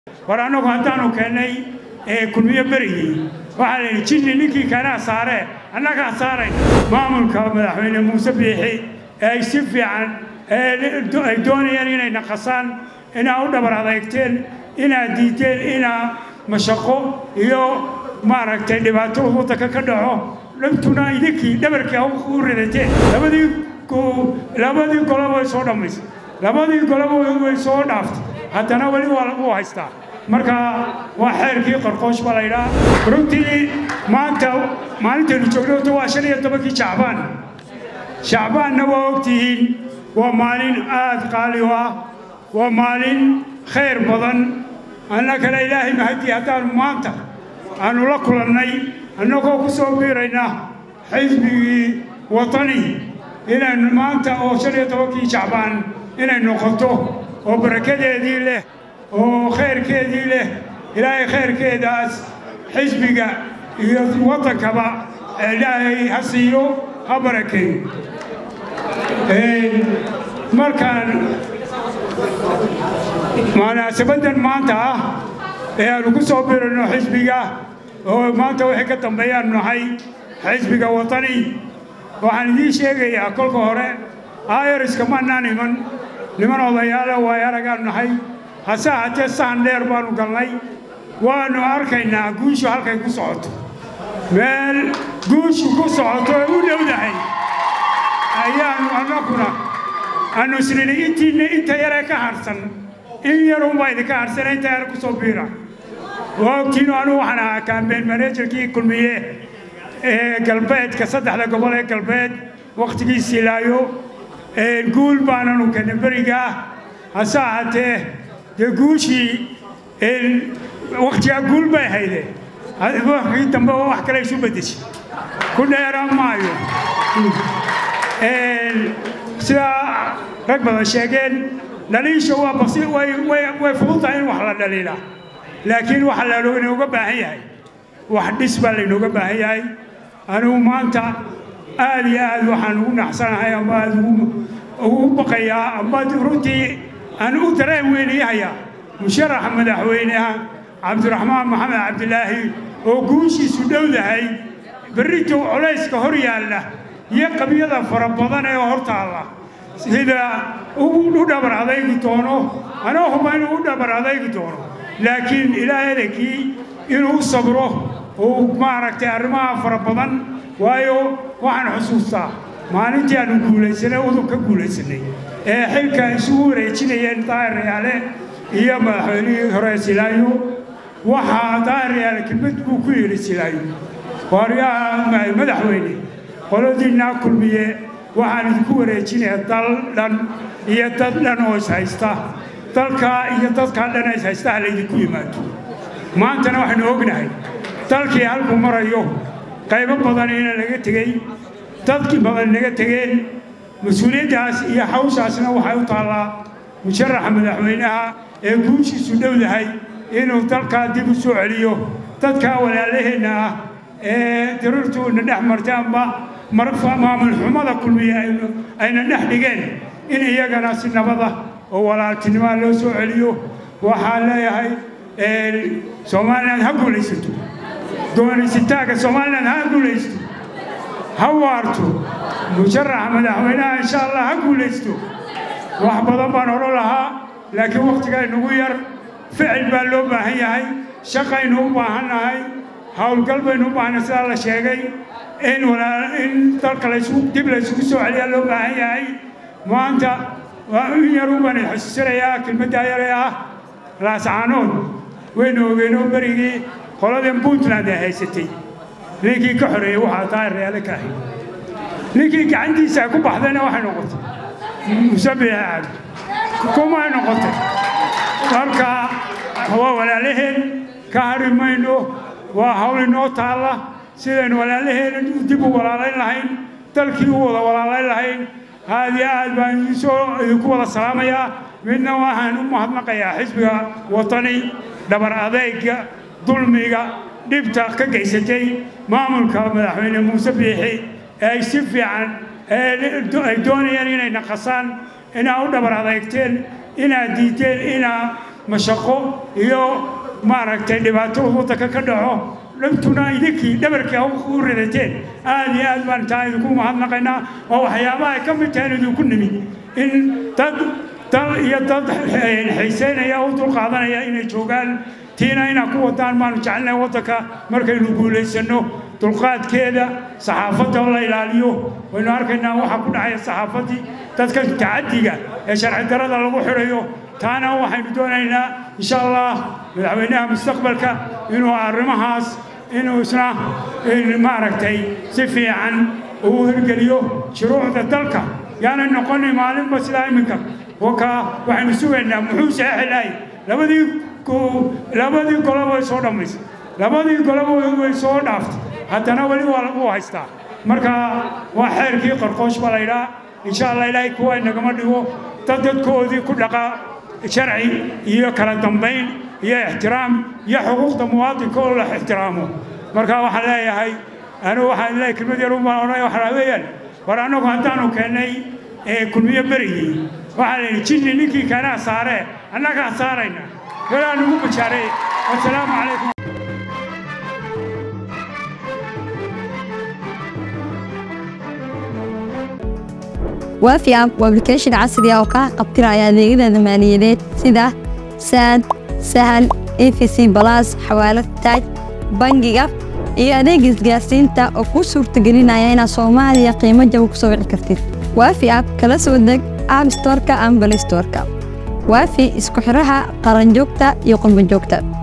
war annagu haddaanu keennay kulmiyo berigii waxaa la yidhi jinni ninkii keenaa saaree annagaa saaray maamulka madaxweyne muuse biixi ee ay si fiican ay doonayeen inay naqasaan inaa u dhabar adeegteen inaad diideen inaa mashaqo iyo maaragtay dhibaato waddanka ka dhaco dhabtuna idinkii dhabarkii u ridateen labadii labadii goloba way soo dhammaysay labadii goloba way soo dhaaftay haddana weli waa lagu haystaa marka waa xeerkii qorqoosh baa la yidhaha runtii maanta maalintaynu joognoto waa shan iyo tobankii jacbaan shacbaanna waa ogtihiin waa maalin aad qaali u ah waa maalin khayr badan annagana ilaahay mahadii haddaanu maanta aanu la kulannay annagoo ku soo biirayna xisbigii watani inaynu maanta oo shan iyo tobankii jacbaan inay noqoto oo barakadeedii leh oo khayrkeedii leh ilaahay khayrkeedaas xisbiga iyo waddankaba ilaahay ha siiyo ha barakeeyo markaan munaasabaddan maanta ah ee aanu ku soo birayno xisbiga oo maanta waxay ka dambeeyaanu nahay xisbiga watani waxaan idiin sheegayaa kolka hore ayariska maannaan iman niman odayaale waay aragaanu nahay hase ahaatee sahan dheer baannu galnay waannu arkaynaa guushu halkay ku socoto meel guushu ku socoto ee u dhowdahay ayaannu annaguna aannu isnidhi intiinna inta yaree ka harhsan in yarunbaa idinka harhsana inta yar ku soo biira waa ogtiinu anugu waxaan ahaa kaambeen maneejarkii kulmiye ee galbeedka saddexda gobol ee galbeed wakhtigii silaayo guul baananu keenay berigaa hase ahaatee dee guushii wakhtigaa guul bay hayde wakii dambe wax kale isu beddeshay ku dheeraan maayo sidaa rag badan sheegeen dhaliisha waa basi way fududahay in wax la dhaliila laakiin waxa laynooga baahan yahay wax dhis baa laynooga baahan yahay anigu maanta aad iyo aad waxaan ugu naxsanahay ama aad ugu baqayaa ama runtii aan u dareen weynayahayaa musharaxa madaxweyneha cabdiraxmaan maxamed cabdilaahi oo guushiisu dhowdahay berrito colayska hor yaalla iyo qabyada fara badan ee hor taalla sida u dhabar adaygi doono anoo huba inuu u dhabar adaygi doono laakiin ilaa edankii inuu sabro uu maaragtay arrimaha fara badan waayo waxaan xusuustaa maalintii aanu guulaysanay udub ka guulaysanay ee xilka isugu wareejinayeen daahiryaale iyo madaxweynihii hore silaayo waxaa daahiryaale kelmad buu ku yidhi silaayo waaryaha madaxweyne qoladiinnaa kulmiye waxaan idinku wareejinayaa dal dhan iyo dad dhan oo ishaysta dalkaa iyo dadkaa dhan oo ishaystaha laydinku yimaado maantana waxaynu ognahay dalkii halku marayo qaybo badan ina laga tegey dadkii badan naga tegeen mas-uuliyaddaas iyo hawshaasna waxay u taallaa musharaxa madaxweynaha ee guushiisu dhowdahay inuu dalkaa dib u soo celiyo dadkaa walaalaheenna ah ee dirirtuuna dhex martay amba maamul xumada kulmiya ayna dhex dhigeen in iyagana si nabada oo walaaltinimaa loo soo celiyo waxaan leeyahay soomaaliland ha guulaysato doonaysitaanka somalilan ha guulaysto ha waarto musharaxa madaxweynaha insha allah ha guulaysto wax badan baan odhan lahaa laakiin wakhtigaa inugu yar ficil baa loo baahan yahay shaqaynu u baahan nahay howlgal baynu u baahannahay sidaa la sheegay in in dalka dib laysugu soo celiyaa loo baahan yahay maanta in yaru baan xusuusanayaa kelmaddaa yaree ah laascaanood waynu ogeenoo berigii qoladan puntland ay haysatay ninkii ka xoreeyey waxaa daahiryaale ka ahayd ninkii gacantiisa ay ku baxdayna waxay noqotay musabiix cabdi kumay noqotay marka waa walaalaheen ka hari mayno waa hawl inoo taalla sidaynu walaalaheen dib u walaalayn lahayn dalkii u wada walaalayn lahayn aad iyo aad baan idinsoo idinku wada salaamayaa midna waxaan u mahadnaqayaa xisbiga watani dhabar adeyga dulmiga dhibta ka gaysatay maamulka madaxweyne muuse biixi ee ay si fiican ay doonayeen inay naqasaan inaa u dhabar adeegteen inaad diideen inaa mashaqo iyo maaragtay dhibaato waddanka ka dhaco dhabtuna idinkii dhabarkii u ridateen aad iyo aad baan taa idinku mahadnaqaynaa oo waxyaabaha ay ka mid tahay idinku nimid in dad dal iyo dad xiiseynaya u dulqaadanaya inay joogaan tiina inaa ku wadaan maanu jecelnahay waddanka markaynu guulaysanno dulqaadkeeda saxaafadda la ilaaliyo waynu arkaynaa waxaa ku dhacaya saxaafaddii dadka tacaddiga ee sharci darada lagu xidhayo taana waxaynu doonaynaa insha allah madaxweynaha mustaqbalka inuu arrimahaas inuu isna maaragtay si fiican uu hirgeliyo shuruucda dalka yaanay noqonin maalinba sidaa iminka wakaa waxaynu sugaynaa muxuu saxi lahay labadii labadii goloba way soo dhammaysay labadii goloba way soo dhaaftay haddana weli waa lagu haystaa marka waa xeerkii qarqoosh baa laydhaa insha allah ilaahay kuwa inagama dhigo dad dadkoodii ku dhaqaa sharci iyo kala dambayn iyo ixtiraam iyo xuquuqda muwaadinka oo la ixtiraamo marka waxaan leeyahay anigu waxaan leeyahay kelmad yar ubaan odhanaya waxaa weeyaan war annagu haddaanu keennay kulmiyo berigii waxaa la yidhi jinni ninkii keenaa saaree annagaa saarayna galaa nugu bajaaray wasalaamu calaykum waafi app waa application casri ah oo kaa qabtiraya adeegyada maaliyadeed sida saad sahal efc balas xawaalad taaj bangiga iyo adeeg isgaarsiinta oo kuu suurtagelinaya inaad soomaaliya qiimo jaba ku soo wici kartid waafi app kala soo deg app storeka ama balay storeka waafi isku xidhaha qaranjoogta iyo qurbanjoogta